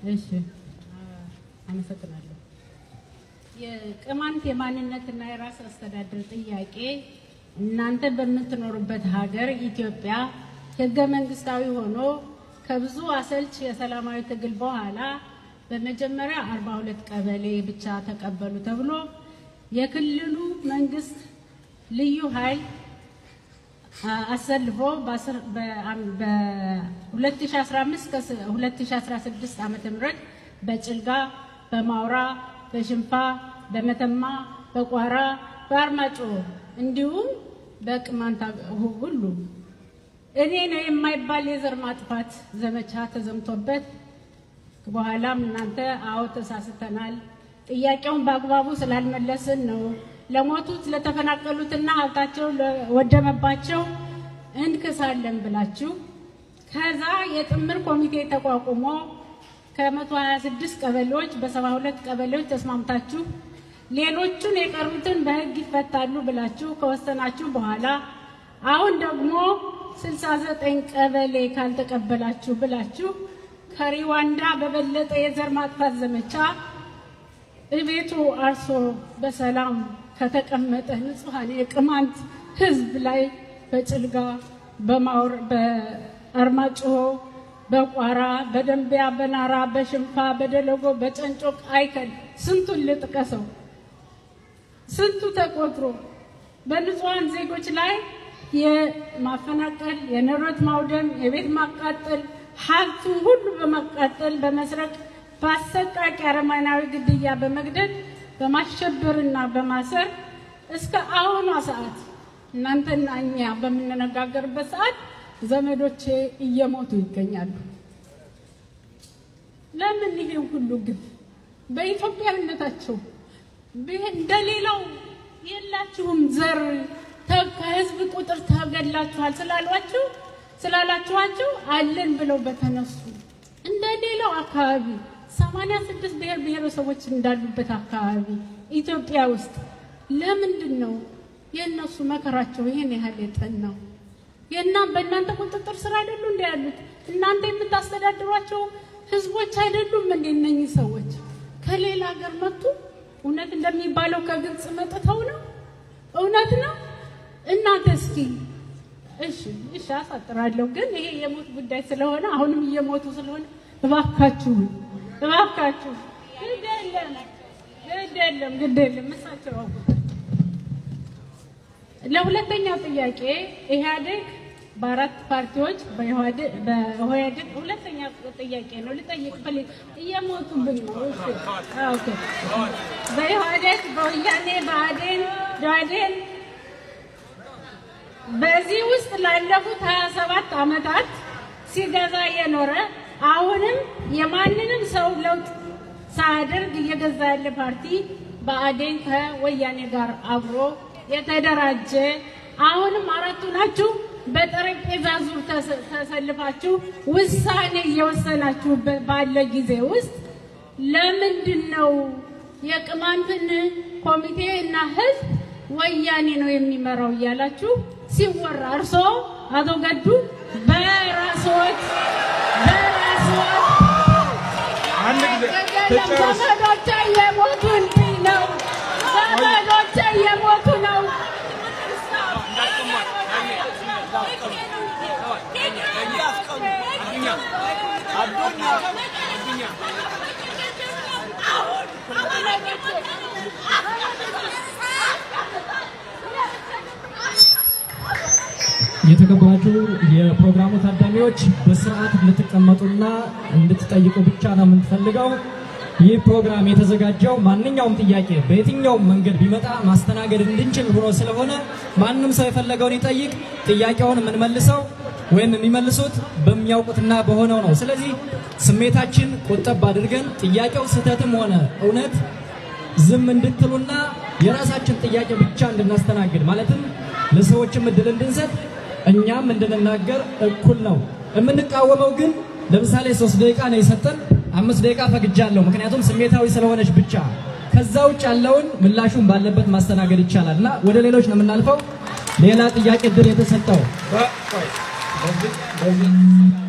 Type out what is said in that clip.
እሺ አመሰግናለሁ። የቅማንት የማንነትና የራስ አስተዳደር ጥያቄ እናንተ በምትኖሩበት ሀገር ኢትዮጵያ ህገ መንግስታዊ ሆኖ ከብዙ አሰልች የሰላማዊ ትግል በኋላ በመጀመሪያ 42 ቀበሌ ብቻ ተቀበሉ ተብሎ የክልሉ መንግስት ልዩ ኃይል አሰልፎ በ2015 2016 ዓመተ ምህረት በጭልጋ፣ በማውራ፣ በሽንፋ፣ በመተማ፣ በቋራ፣ በአርማጮ እንዲሁም በቅማንት ሁሉ እኔ ነው የማይባል የዘር ማጥፋት ዘመቻ ተዘምቶበት በኋላም እናንተ አዎ ተሳስተናል፣ ጥያቄውን በአግባቡ ስላልመለስን ነው ለሞቱት ለተፈናቀሉትና ሀብታቸው ለወደመባቸው እንክሳለን ብላችሁ ከዛ የጥምር ኮሚቴ ተቋቁሞ ከ126 ቀበሌዎች በ72 ቀበሌዎች ተስማምታችሁ ሌሎቹን የቀሩትን በህግ ይፈታሉ ብላችሁ ከወሰናችሁ በኋላ አሁን ደግሞ 69 ቀበሌ ካልተቀበላችሁ ብላችሁ ከሪዋንዳ በበለጠ የዘር ማጥፋት ዘመቻ እቤቱ አርሶ በሰላም ከተቀመጠ ንጹሐን የቅማንት ህዝብ ላይ በጭልጋ በማውር በአርማጭሆ በቋራ በደንቢያ በናራ በሽንፋ በደለጎ በጨንጮቅ አይከል ስንቱን ልጥቀሰው ስንቱ ተቆጥሮ በንጹሐን ዜጎች ላይ የማፈናቀል የንብረት ማውደም የቤት ማቃጠል ሀብቱን ሁሉ በማቃጠል በመስረቅ በአሰቃቂ አረመኔያዊ ግድያ በመግደል በማሸበርና በማሰር እስከ አሁኗ ሰዓት እናንተና እኛ በምንነጋገርበት ሰዓት ዘመዶቼ እየሞቱ ይገኛሉ። ለምን ይሄን ሁሉ ግፍ በኢትዮጵያዊነታቸው እንደሌላው የላችሁም ዘር ከህዝብ ቁጥር ተገድላችኋል ስላሏችሁ ስላላችኋቸው አለን ብለው በተነሱ እንደ ሌላው አካባቢ ሰማንያ ስድስት ብሔር ብሔረሰቦች እንዳሉበት አካባቢ ኢትዮጵያ ውስጥ ለምንድን ነው የእነሱ መከራቸው ይህን ያህል የጠናው? የና በእናንተ ቁጥጥር ስር አይደሉ እንደ ያሉት እናንተ የምታስተዳድሯቸው ህዝቦች አይደሉም እንደ እነኚህ ሰዎች ከሌላ ሀገር መጡ። እውነት እንደሚባለው ከግብፅ መጥተው ነው? እውነት ነው? እናንተ እስኪ እሺ እሺ አሳጥራለሁ፣ ግን ይሄ የሞት ጉዳይ ስለሆነ አሁንም እየሞቱ ስለሆነ እባካችሁ እባካችሁ ግድ የለም ግድ የለም ግድ የለም እሳቸው አውቁታል። ለሁለተኛው ጥያቄ ኢህአዴግ በአራት ፓርቲዎች በኢህአዴግ ሁለተኛ ጥያቄ ነው ልጠይቅ ፈልግ እየሞቱብኝ ነው። እሺ ኦኬ። በኢህአዴግ በወያኔ በአዴን ደኢህዴን በዚህ ውስጥ ላለፉት 27 ዓመታት ሲገዛ የኖረ አሁንም የማንንም ሰው ለውጥ ሳያደርግ እየገዛ ያለ ፓርቲ ብአዴን ከወያኔ ጋር አብሮ የተደራጀ አሁንም አራቱ ናችሁ በጠረጴዛ ዙር ተሰልፋችሁ ውሳኔ እየወሰናችሁ ባለ ጊዜ ውስጥ ለምንድን ነው የቅማንትን ኮሚቴ እና ህዝብ ወያኔ ነው የሚመራው እያላችሁ ሲወራ እርሶ አቶ ገዱ በራስዎት በራስዎት አንድ ጊዜ ትጨርስ። ዘመዶቼ እየሞቱልኝ ነው። ዘመዶቼ እየሞቱ ነው። የተከበራችሁ የፕሮግራሙ ታዳሚዎች በስርዓት እንድትቀመጡና እንድትጠይቁ ብቻ ነው የምንፈልገው። ይህ ፕሮግራም የተዘጋጀው ማንኛውም ጥያቄ በየትኛውም መንገድ ቢመጣ ማስተናገድ እንድንችል ሆኖ ስለሆነ ማንም ሰው የፈለገውን ይጠይቅ። ጥያቄውን የምንመልሰው ወይም የሚመልሱት በሚያውቁትና በሆነው ነው። ስለዚህ ስሜታችን ቆጠብ አድርገን ጥያቄው ስህተትም ሆነ እውነት ዝም እንድትሉና የራሳችን ጥያቄ ብቻ እንድናስተናግድ ማለትም ለሰዎችም እድል እንድንሰጥ እኛም እንድንናገር እኩል ነው። የምንቃወመው ግን ለምሳሌ ሶስት ደቂቃ ነው የሰጠን፣ አምስት ደቂቃ ፈግጃለሁ፣ ምክንያቱም ስሜታዊ ስለሆነች ብቻ። ከዛ ውጭ ያለውን ምላሹን ባለበት ማስተናገድ ይቻላል እና ወደ ሌሎች ነው የምናልፈው። ሌላ ጥያቄ እድል የተሰጠው በ- ቆይ፣ በዚህ- በዚህ